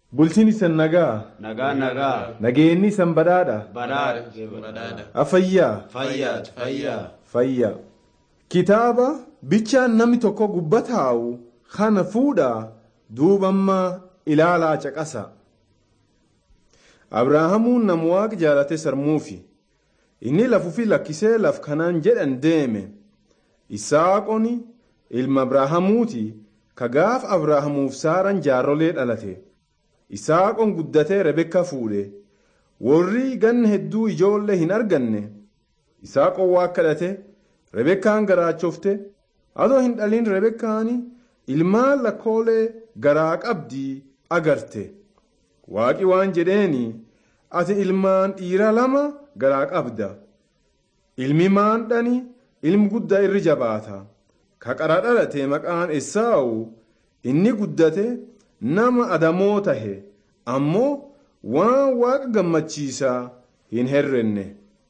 Bultiin isan nagaa. Nagaa nagaa. Nageenyi isan badhaadha. Badhaadha. Badhaadha. Afayyaa. Fayyaati fayyaa. Fayyaa. Kitaaba bichaan namni tokko gubbataa'u kana fuudhaa duubamma ilaalaa caqasa. Abrahaamuun nama waaqa jaalate sarmuufi. Inni lafuufi lakkisee laf kanaan jedhan deeme. Isaaqoni ilma Abrahaamuuti ka gaaf Abrahaamuuf saaran jaarrolee dhalate. Isaaqon guddatee Rebekka fuudhe. Warri ganna hedduu ijoollee hin arganne. Isaaqon waa kadhate. Rebekkaan garaachofte. Adoo hin dhalin Rebekkaani ilmaan lakkoolee garaa qabdii agarte. Waaqi waan jedheeni ati ilmaan dhiira lama garaa qabda. Ilmi maandhani ilmi guddaa irri jabaata. Ka qara dhalate maqaan Esaa'u inni guddate nama adamoo tahe ammoo waan waaqa gammachiisaa hin herrenne.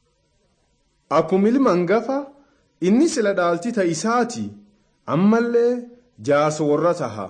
Akkuma ilma hangafa inni sila dhaalti ta'isaati ammallee jaarsa warra taha.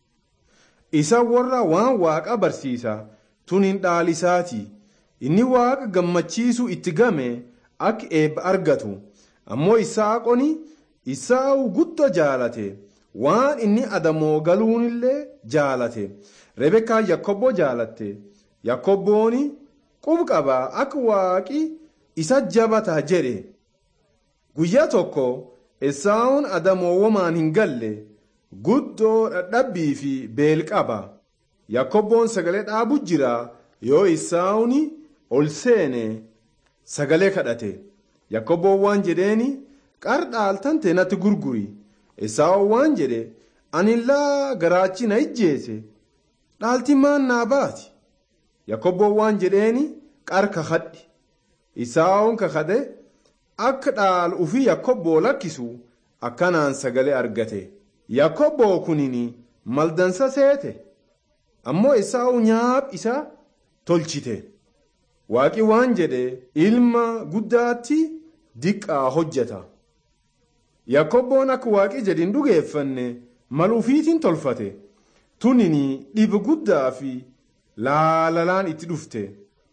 Isa warra waan waaqa barsiisa tun hin dhaalisaati. Inni waaqa gammachiisu itti game akka eebba argatu. Ammoo isaaqoni isaa'u guddaa jaalate. Waan inni adamoo galuunillee jaalate. Rebekkaan Yakkobbo jaalatte. Yakkobbooni qub qabaa akka waaqi isa jabata jedhe. Guyyaa tokko Esaawun adamoowwamaan hin galle guddoo dhadhabbii fi beel qaba. Yakkobboon sagalee dhaabu jira yoo Esaawuni ol seene sagalee kadhate. Yakkobboon waan jedheeni qar dhaaltan natti gurguri. Esaawun waan jedhe ani illaa garaachi na ijjeese dhaalti maan naa baati. Yakkobboon waan jedheeni qar kakadhi. Esaawun kakade akka dhaal ufii yakkobboo lakkisu akkanaan sagalee argate. Yakkobboo kunini maldansa seete. Ammoo Esaawu nyaap isa tolchite. Waaqi waan jedhe ilma guddaatti diqqaa hojjeta. Yakkobboon akka waaqi jedhin dhugeeffanne mal ufiitiin tolfate. Tunini dhiba guddaa fi laalalaan itti dhufte.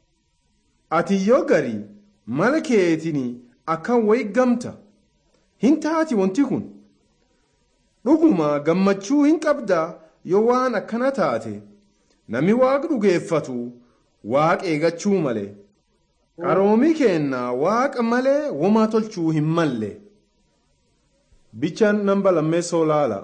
Ati yoo gari mala keetiin akkan wayi gamta. Hin taati wanti kun. Dhuguma gammachuu hin qabda yoo waan akkana taate. Nami waaqa dhugeeffatu waaqa eegachuu malee. Qaroomii keenna waaqa malee womaa tolchuu hin malle. Bichaan namba lammeessoo laala.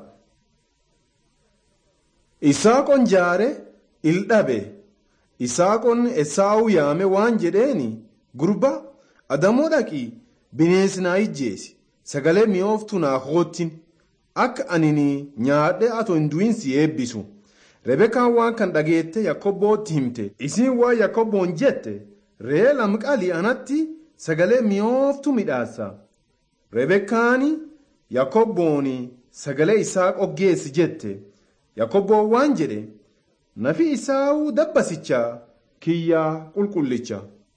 Isaaqon jaare il dhabe. Isaaqon Esaawu yaame waan jedheeni gurba adamoo dhaqii bineensi naa ijjeesi sagalee mi'ooftu naa hoottin akka anini nyaadhe atoo hin du'in si eebbisu. Rebekkaan waan kan dhageette Yakkobootti himte. Isiin waan Yakkobboon jette ree lamqalii anatti sagalee mi'ooftu midhaassa. Rebekkaani Yakkobbooni sagalee isaa qoggeessi jette. Yakkobboon waan jedhe nafi isaa'uu dabbasichaa kiyyaa qulqullicha.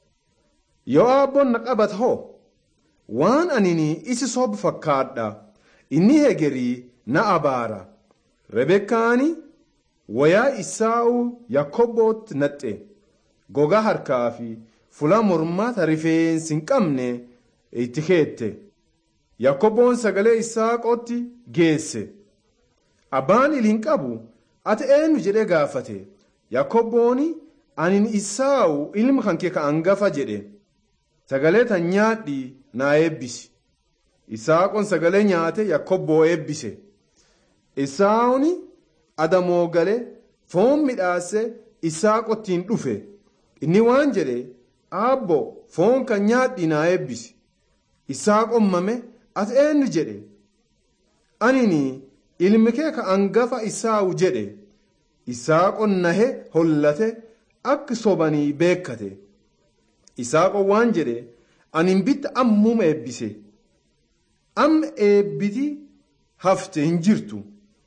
Yoo abboon na qabat hoo waan anini isi sob fakkaadha inni hegerii na abaara. Rebekkaani wayaa isaa'uu yakkobootti naxxe gogaa harkaa fi fula mormata rifeensi hin qabne itti keette. Yakkobboon sagalee isaaqootti geesse. Abbaan il hin qabu ati eenyu jedhee gaafate. Yakkobbooni anin isaa'u ilma kan kee ka hangafa jedhe. Sagalee tan nyaadhi naa eebbisi. Isaaqoon sagalee nyaate yakkobboo eebbise. Isaa'uni adamoo galee foon midhaase isaaqottiin dhufe. Inni waan jedhe aabbo foon kan nyaadhi naa eebbisi. Isaaqoon mame ati eenyu jedhe. Anini ilmi kee ka hangafa isaa'u jedhe. Isaaqoon nahe hollate akka sobanii beekkate. Isaaqoon waan jedhe anin bitta ammuma eebbise. Amma eebbiti hafte hin jirtu.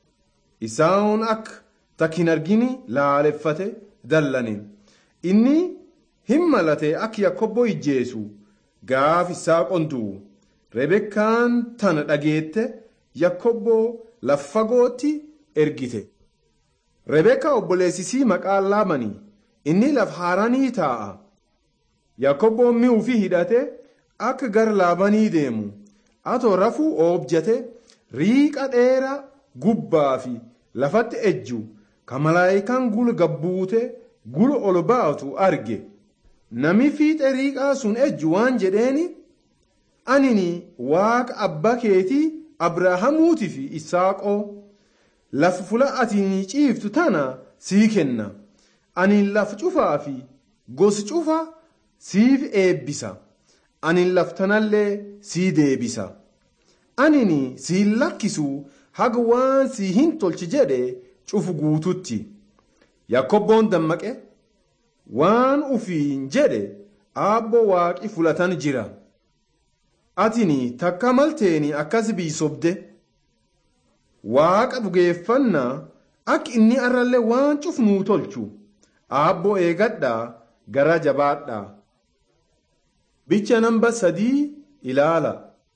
Isaan akka takkin argini laaleffate dallane. Inni hin malate akka yakkobboo ijjeesu gaaf isaaqoon du'u. Rebekkaan tana dhageette yakkobboo laffagootti ergite. Rebeekaa obboleessisii maqaan laabanii inni laf haaranii taa'a. Yaakobboon mi'uu fi hidhate akka gara laabanii deemu. Atoo rafuu oobjate riiqa dheeraa gubbaa fi lafatti ejju ka malaayikaan gulu gabbuute gulu ol baatu arge. Nami fiixe riiqaa sun ejju waan jedheeni anini waaqa abbaa keetii Abrahaamuutii fi Isaaqoo lafa fula ati ciiftu tana sii kenna. Ani laf cufaa fi gosi cufa siif eebbisa. Ani laf tanallee sii deebisa. Anini siin lakkisu haga waan sii hin tolchi jedhe cufu guututti. Yaakobboon dammaqe waan ufiin jedhe aabbo waaqi fulatan jira. Atini takka malteeni akkas biisobde. Waaqa dhugeeffannaa akka inni arrallee waan cufnuu tolchu. Aabboo eegadhaa gara jabaadhaa. Bicha namba sadii ilaala.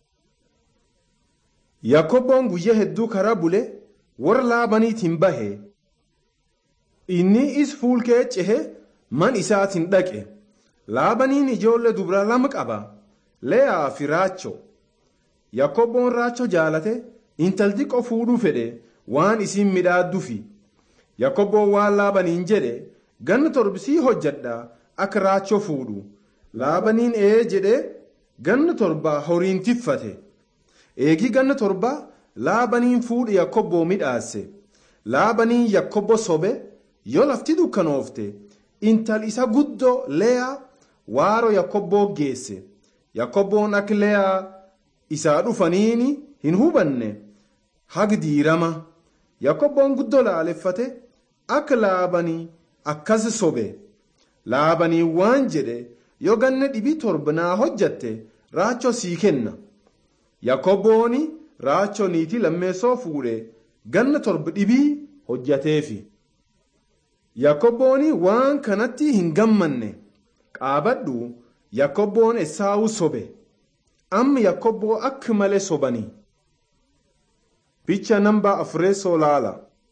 Yaakobboon guyyaa hedduu karaa bule warra laabaniitiin bahe. Inni is fuulkee cehe man isaatiin dhaqe. Laabaniin ijoollee dubaraa lama qaba. Leeyaa fi Raachoo. Yaakobboon Raachoo jaalate intalti fuudhuu fedhe waan isiin midhaadduufi. Yaakobboon waan laabaniin jedhe ganna torbisii hojjadha akka Raachoo fuudhu. Laabaniin ee jedhe ganna torba horiin tiffate. Eegii ganna torba laabaniin fuudhu Yaakoboo midhaase. Laabaniin Yaakobbo sobe yoo lafti dukkanoofte intal isa guddoo leeyaa waaroo Yaakobboo geesse. Yaakobboon akka leeyaa isaa dhufaniini hin hubanne hagi diirama. Yaakobboon guddoo laaleffate akka laabanii akkas sobe. Laabanii waan jedhe yoo ganna dhibii torba naa hojjatte raachoo sii kenna. Yaakobbooni raachoo niitii lammeessoo fuudhe ganna torba dhibii hojjateefi. Yaakobbooni waan kanatti hin gammanne qaabadhu Yaakobboon Esaawuu sobe. Amma Yaakobboo akka malee sobanii. Bicha namba afureessoo laala.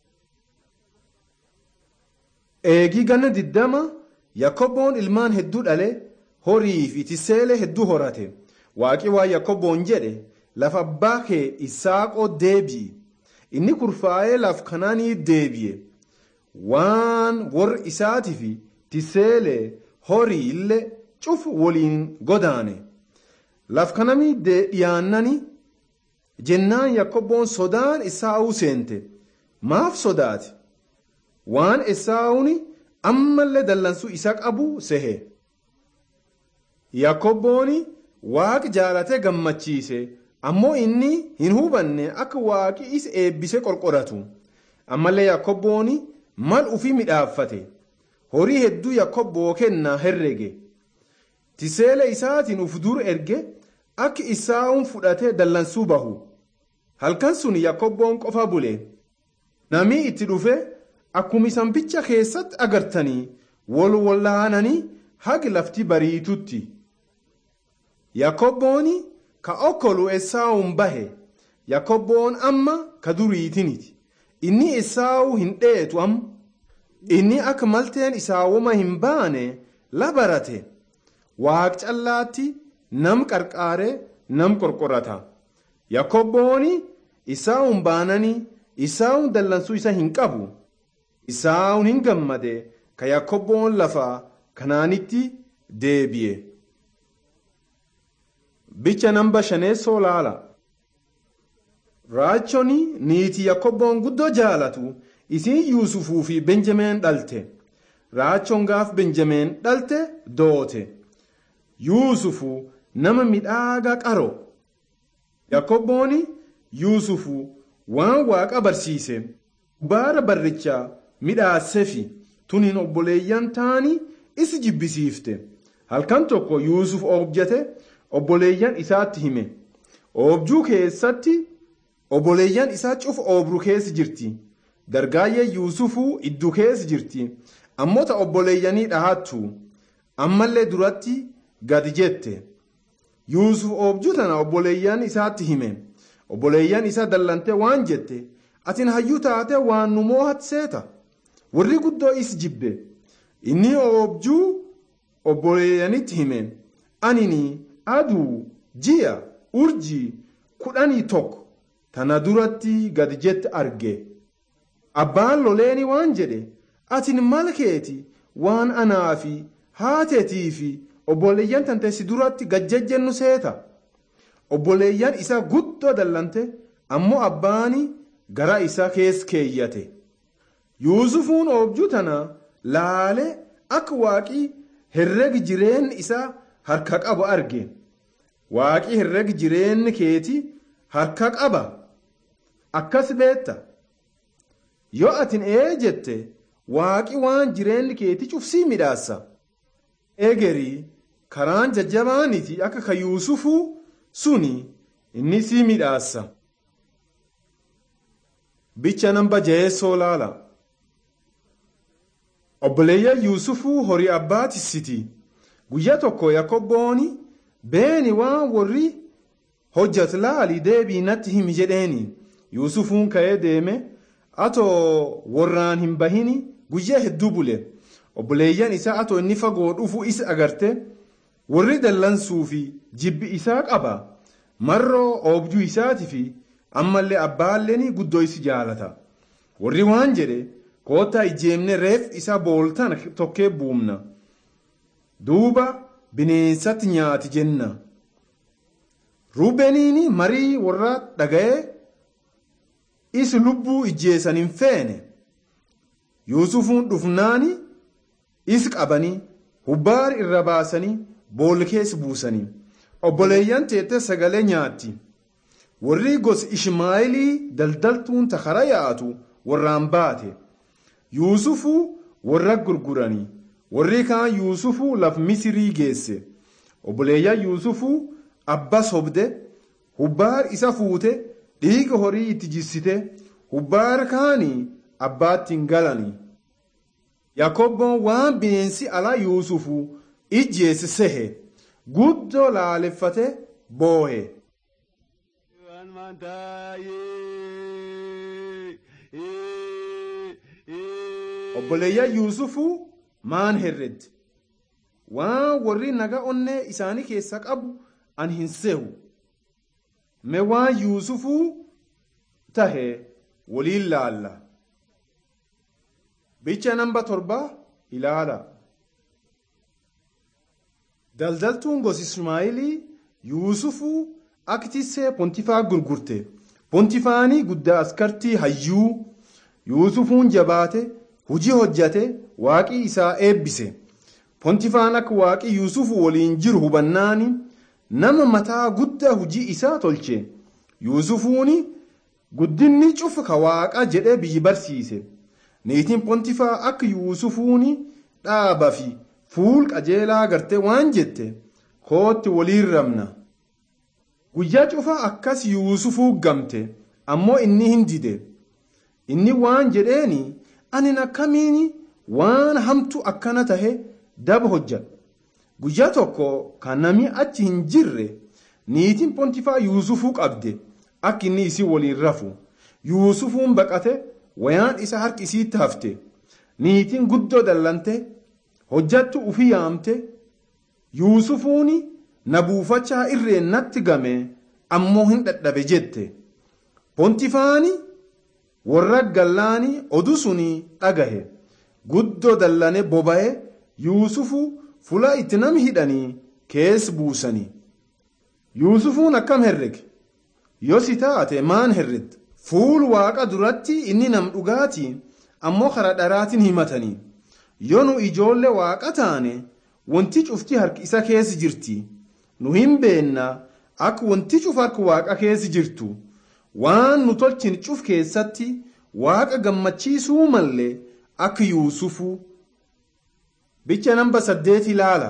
Eegii ganna diddama Yaakobboon ilmaan hedduu dhale horii fi tiseelee hedduu horate. Waaqi waa Yaakobboon jedhe lafa abbaa kee Isaaqoo deebi'i. Inni kurfaa'ee laf kanaanii deebi'e. Waan warri isaatii fi tiseelee horii illee cufu waliin godaane. Laf kanamii dhiyaannani jennaan Yaakobboon sodaan Esaawuu seente. Maaf sodaate? Waan Esaawuni ammallee dallansuu isa qabu sehe. Yaakobbooni waaqi jaalatee gammachiise ammoo inni hin hubanne akka waaqi isa eebbise qorqoratu. Ammallee Yaakobbooni mal ufii midhaaffate. Horii hedduu Yaakobboo kennaa herrege. Tiseela isaatiin uf dur erge akka isaa'uun fudhatee dallansuu bahu. Halkan sun Yaakobboon qofa bule. Namni itti dhufe akkuma isan bicha keessatti agartanii wal wallaananii hagi lafti bariitutti. Yaakobbooni ka okkolu Esaawun bahe. Yaakobboon amma ka duriitiniti. Inni Esaawuu hin dheetu amma. Inni akka malteen isaawuma hin baane la barate. Waaq callaatti nam qarqaaree nam qorqorata. Yaakobbooni isaawun baananii isaawun dallansuu isa hin qabu. Isaawun hin gammade ka Yaakobboon lafa kanaanitti deebi'e. Bicha namba shaneessoo laala. Raachoni niitii Yaakobboon guddoo jaalatu isiin Yuusufuu fi Benjameen dhalte. Raachoon gaaf Benjameen dhalte doote. Yuusufu nama midhaagaa qaro. Yaakobbooni Yuusufu waan waaqa barsiise. Baara barrichaa midhaasefi tuniin obboleeyyan taanii isi jibbisiifte. Halkan tokko Yuusuf oobjate obboleeyyan isaatti hime. Oobjuu keessatti obboleeyyan isaa cufa oobru keessa jirti. Dargaayyee Yuusufuu iddoo keessa jirti. Ammoo ta obboleeyyanii dhahattu. Ammallee duratti gadi jette. Yuusuf oobjuu tana obboleeyyan isaatti hime. Obboleeyyan isaa dallantee waan jette. Atin hayyuu taate waan nu moohat seeta. warri guddoo is jibbe inni oobjuu obboleeyyanitti hime anini aduu ji'a urjii kudhanii tokko tana duratti gad jette arge abbaan loleeni waan jedhe atin mal keeti waan anaa fi haateetii fi obboleeyyan tanteessi duratti gajjajjennu seeta obboleeyyan isaa guddoo dallante ammoo abbaani gara isaa kees keeyyate yuusufuun oobjuu tana laale akka waaqii herregi jireenni isaa harka qabu arge waaqii herregi jireenni keeti harka qaba akkas beetta yoo atin ee jette waaqi waan jireenni keeti cufsii midhaassa egerii karaan jajjabaaniti akka ka yuusufuu suni inni sii midhaassa bicha namba jeessoo laala obboleeyyan yuusufuu horii abbaatisiti guyyaa tokko yakobbooni beeni waan warri hojjat laali deebii natti himi jedheeni yuusufuun ka'ee deeme atoo warraan hin bahini guyyaa hedduu bule obboleeyyan isaa atoo inni fagoo dhufu isa agarte warri dallansuu fi jibbi isaa qaba marroo oobjuu isaati fi ammallee abbaalleen guddoo isi jaalata warri waan jedhe koottaa ijeemne reef isa booltan tokkee buumna duuba bineensatti nyaati jenna ruubeniini marii warra dhaga'ee is lubbuu ijjeessan hin feene yuusufuun dhufnaani is qabanii hubbaar irra baasanii boolkees buusanii obboleeyyan teette sagalee nyaatti warri gosa ishmaayilii daldaltuun takara yaa'atu warraan baate yuusufuu warra gurguranii warri kaan yuusufuu laf misirii geesse obboleeyyan yuusufuu abba sobde hubbaar isa fuute dhiiga horii itti jissite hubbaar kaanii abbaatti hin galanii yakobboon waan bineensi alaa yuusufu ijjeesse sehe guddoo laaleffate boohe obboleeyyan yuusufuu maan herredde waan warri naga onnee isaanii keessa qabu an hin sehu me waan yuusufuu tahe waliin laalla bicha namba torba ilaala daldaltuun gosi ismaa'ilii yuusufuu aktissee pontifaa gurgurte pontifaanii guddaa askartii hayyuu yuusufuun jabaate hujii hojjate waaqii isaa eebbise pontifaan akka waaqii yuusufu waliin jiru hubannaani nama mataa guddaa hujii isaa tolche yuusufuuni guddinni cufa ka waaqa jedhee biyyi barsiise niitiin pontifaa akka yuusufuuni dhaaba fi fuul qajeelaa gartee waan jette kootti waliin rabna guyyaa cufa akkas yuusufuu gamte ammoo inni hin dide inni waan jedheeni anin akkamiin waan hamtu akkana tahe daba hojjadhu guyyaa tokko kan namni achi hin jirre niitiin pontifaa yuusufuu qabde akka inni isii waliin rafu yuusufuun baqate wayaan isa harki isiitti hafte niitiin guddoo dallante hojjattu ufii yaamte yuusufuuni na buufachaa irreen natti game ammoo hin dhadhabe jette pontifaani warra gallaani oduu suni dhagahe guddoo dallane boba'e yuusufu fula itti nam hidhanii kees buusanii yuusufuun akkam herrege yoo si taate maan herredda fuul waaqa duratti inni nam dhugaatii ammoo karaa dharaatiin himatanii yoo nu ijoollee waaqa taane wanti cufti harki isa keessa jirti nu hin beenna akka wanti cuf harka waaqa keessa jirtu waan nu tolchin cuf keessatti waaqa gammachiisuu mallee akka yuusufuu bicha namba saddeet ilaala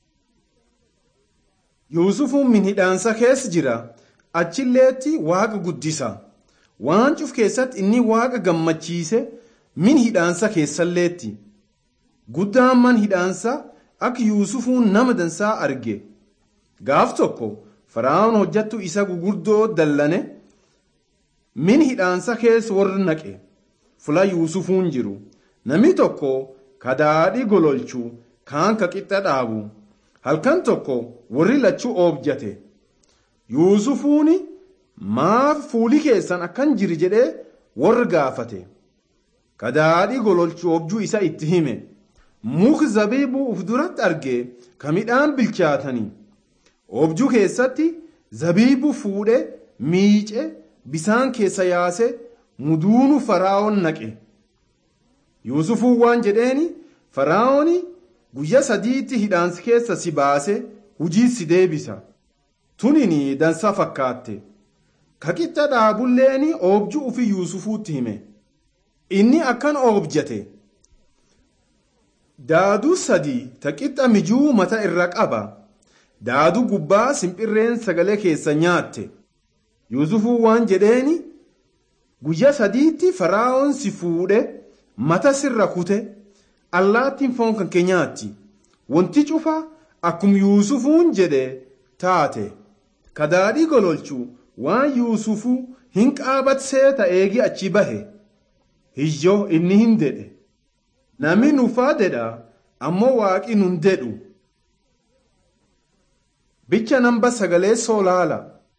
yuusufuun min hidhaansa keessa jira achilleetti waaqa guddisa waan cuf keessatti inni waaqa gammachiise min hidhaansa keessalleetti guddaan man hidhaansa akka yuusufuun nama dansaa arge gaaf tokko faraa'oon hojjattu isa gugurdoo dallane min hidhaansa keessa warra naqe fula yuusufuun jiru Namni tokko ka daadhii gololchu kaan ka qixxa dhaabu halkan tokko warri lachuu oobjate. Yuusufuuni maaf fuuli keessan akkan jiri jedhee warra gaafate. Ka daadhii gololchu oobjuu isa itti hime. Muki zabiibuu uf duratti argee ka midhaan bilchaatanii. Oobjuu keessatti zabiibuu fuudhee miicee bisaan keessa yaase muduunu faraa'oon naqe. Yuusufuun waan jedheeni faraa'ooni guyyaa sadiitti hidhaansi keessa si baase hujii si deebisa. Tunini dansa fakkaatte. Ka qixxa dhaabulleeni oobjuu ufi Yuusufuutti hime. Inni akkan oobjate. Daaduu sadii ta qixxa mijuu mata irra qaba. Daaduu gubbaa simpirreen sagalee keessa nyaatte. Yuusufuun waan jedheeni guyyaa sadiitti faraa'oon si fuudhe mata sirra kute allaattiin foon kan kee nyaatti. Wanti cufa akkuma Yuusufuun jedhe taate. Ka daadhii gololchu waan Yuusufuu hin qaabatsee ta'eegi achi bahe. Hiyyoo inni hin dedhe. Namni nufaa dedha ammoo waaqi nun dedhu. Bicha namba sagalee soolaala.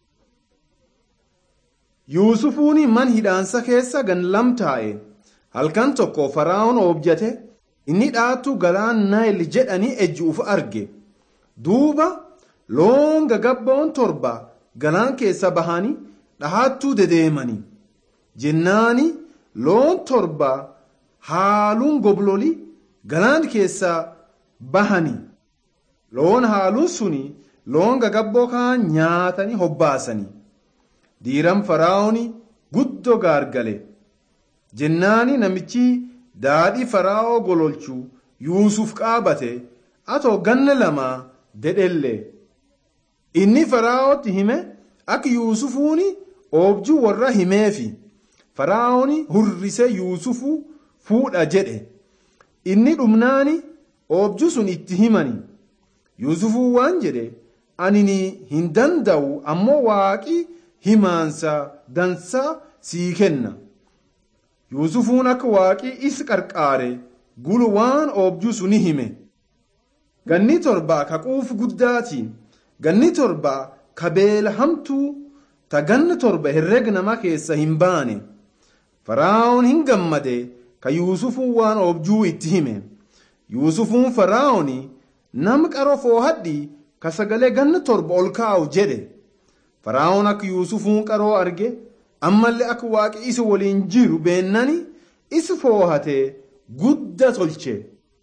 Yuusufuuni man hidhaansa keessa gan lam taa'e halkan tokko faraa'oon oobjate inni dhaattu galaan naayil jedhanii ejjuuf arge. Duuba loon gagabboon torba galaan keessa bahanii dhahattuu dedeemani. Jennaani loon torba haaluun gobloli galaan keessa bahani. Loon haaluun suni loon gagabboo kaan nyaatanii hobbaasanii. diiram faraa'ooni guddoo gaargale jennaani namichi daadhii faraa'oo gololchu yuusuf qaabate atoo ganna lamaa dedhelle inni faraa'ootti hime akka yuusufuuni oobjuu warra himeefi faraa'ooni hurrise yuusufu fuudha jedhe inni dhumnaani oobjuu sun itti himani yuusufuu waan jedhe ani hin danda'u ammoo waaqii himaansa dansaa sii kenna yuusufuun akka waaqii isa qarqaare gulu waan oobjuu suni hime ganni torba ka quufu guddaati ganni torba ka beela hamtuu ta ganna torba herreg nama keessa hin baane faraa'oon hin gammade ka yuusufuun waan oobjuu itti hime yuusufuun faraa'ooni nam qaroo foohadhi ka sagalee ganna torba ol kaa'u jedhe faraa'oon akka yuusufuun qaroo arge ammallee akka waaqi isa waliin jiru beennani isa foohatee gudda tolche.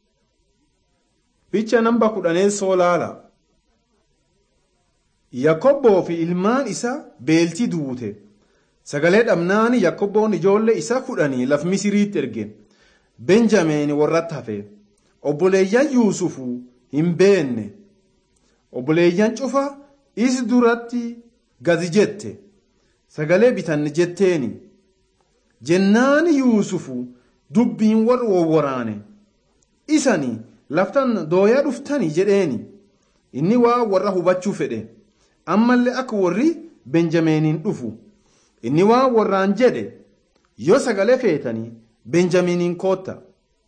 Bicha namba kudhanee soolaala. Yakobboo fi ilmaan isaa beeltii duute. Sagalee dhabnaani Yakobboon ijoollee isaa kudhanii laf Misiriitti erge. Benjameen warratti hafe. Obboleeyyan Yuusufuu hin beenne. Obboleeyyan cufa is duratti gadi jette sagalee bitanne jetteeni jennaani yuusufu dubbiin warra wowwaraane isani laftan dooyaa dhuftani jedheeni inni waa warra hubachuu fedhe ammallee akka warri benjameeniin dhufu inni waa warraan jedhe yoo sagalee feetanii benjamiiniin kootta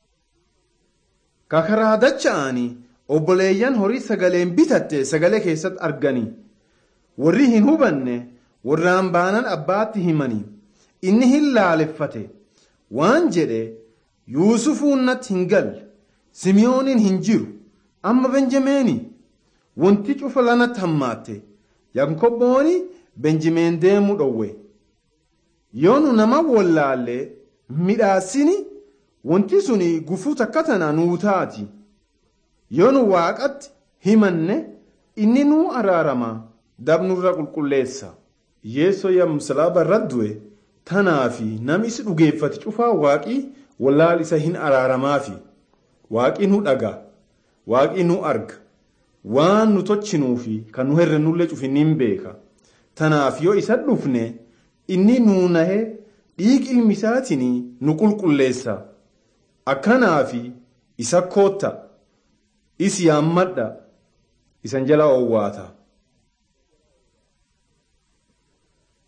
kakaraa dacha'anii obboleeyyan horii sagaleen bitatte sagalee keessatti arganii warri hin hubanne warraan baanan abbaatti himanii inni hin laaleffate waan jedhe yuusufuun natti hin galle simiyooniin hin jiru amma benjameeni wanti cufa lanatti hammaatte yankobbooni benjameen deemuu dhowwe yoo nu nama wallaalle midhaasini wanti suni gufuu takka tana nuu taati yoo nu waaqatti himanne inni nuu araarama dabnurra qulqulleessa yeessoo yam salaaba irra du'e tanaafi nam isi dhugeeffate cufaa waaqii wallaal isa hin araaramaafi waaqii nu dhaga waaqii nu arga waan nu tolchinuufi kan nu herrennullee cufinniin beeka tanaaf yoo isa dhufne inni nuu nahe dhiig ilmi isaatiin nu qulqulleessa akkanaafi isa kootta isi yaammadha isan jala owwaata.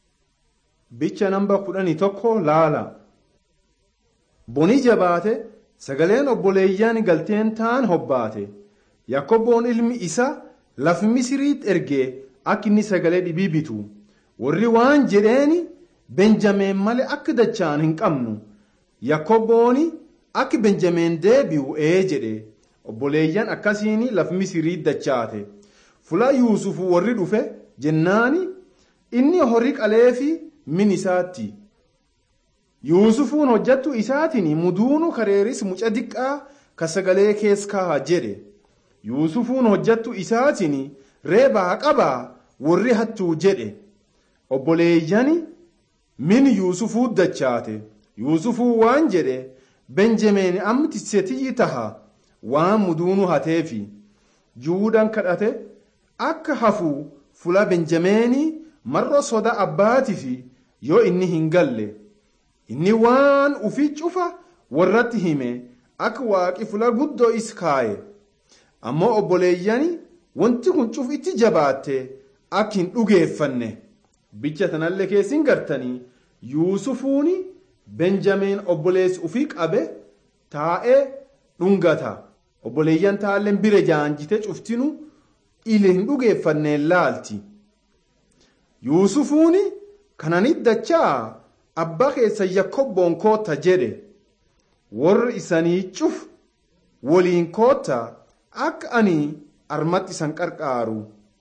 bicha namba kudhanii tokko laala bonii jabaate sagaleen obboleeyyan galteen taan hobbaate yakkobboon ilmi isa laf misiriitti ergee akka inni sagalee dhibii bitu warri waan jedheeni benjameen malee akka dachaan hin qabnu yakkobbooni akka benjameen deebi'u ee jedhe obboleeyyan akkasiin laf misiriitti dachaate fula yuusufu warri dhufe jennaani inni horii qaleefi min isaatti yuusufuun hojjattu isaatiin muduunu kareeris muca diqqaa ka sagalee kees kaaha jedhe yuusufuun hojjattu isaatiin reebaa qabaa warri hattuu jedhe obboleeyyani min yuusufuu dachaate yuusufuu waan jedhe benjameen amti setiyyi taha waan muduunu hateefi juudaan kadhate akka hafuu fula benjameenii marro soda abbaatifi yoo inni hin galle inni waan ufii cufa warratti hime akka waaqi fula guddoo is kaaye ammoo obboleeyyani wanti kun cuf itti jabaatte akka hin dhugeeffanne bicha tanallee keessin gartanii yuusufuuni benjameen obboleessi ufii qabe taa'ee dhungata obboleeyyan taalleen bira jaanjite cuftinu ile hin dhugeeffanneen laalti yuusufuuni kananit dachaa abbaa keessa yakkobboon kootta jedhe warri isanii cuf waliin kootta akka ani armatti isan qarqaaru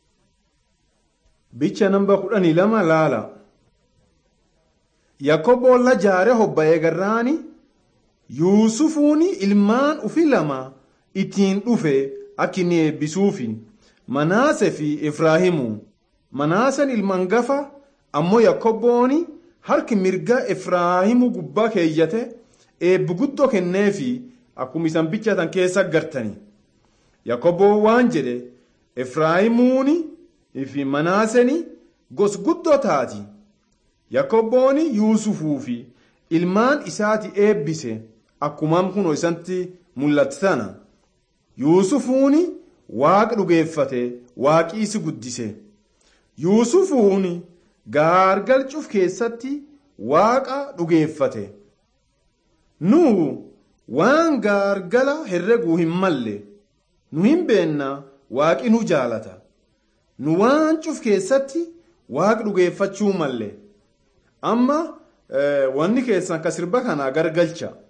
bicha namba kudhanii lama laala yakkobboon la jaare hobba'ee garraani yuusufuuni ilmaan ufi lama ittiin dhufe akka inni eebbisuufi manaase fi efraahimu manaasen ilmaan gafa ammoo yakkobbooni harki mirga efraahimu gubbaa keeyyate eebbi guddoo kenneefi akkuma isan bichatan keessa gartani yakkobboon waan jedhe efraahimuuni fi manaaseni gos guddoo taati yakkobbooni yuusufuu fi ilmaan isaati eebbise akkumaan kunoo isantti mul'atti tana yuusufuuni waaqa dhugeeffate waaqiisi guddise yuusufuuni gaargal cuf keessatti waaqa dhugeeffate nu waan gaargala herreguu hin malle nu hin beenna waaqi nu jaalata nu waan cuf keessatti waaqa dhugeeffachuu malle amma wanni keessan ka sirba kanaa gargalcha